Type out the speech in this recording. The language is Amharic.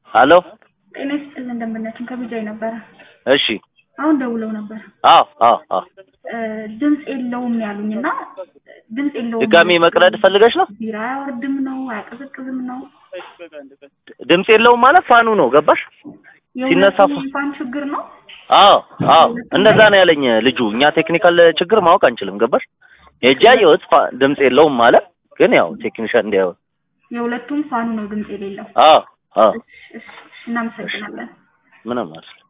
ሄሎ ጤና ይስጥልን እንደምነትን ከቢጃይ ነበረ። እሺ አሁን ደውለው ነበር አዎ አዎ አዎ እ ድምፅ የለውም ያሉኝ እና ድምፅ የለውም ድጋሚ መቅረድ ፈልገሽ ነው ቢራ አያወርድም ነው አያቀዘቅዝም ነው ድምፅ የለውም ማለት ፋኑ ነው ገባሽ ሲነሳ የሁለቱም ፋን ችግር ነው አዎ አዎ እንደዛ ነው ያለኝ ልጁ እኛ ቴክኒካል ችግር ማወቅ አንችልም ገባሽ ሄጄ አየሁት ፋ- ድምፅ የለውም ማለት ግን ያው ቴክኒሻን እንዲያው የሁለቱም ፋኑ ነው ድምፅ የሌለው አዎ አዎ እሺ፣ እሺ፣ እናመሰግናለን ምንም ማለት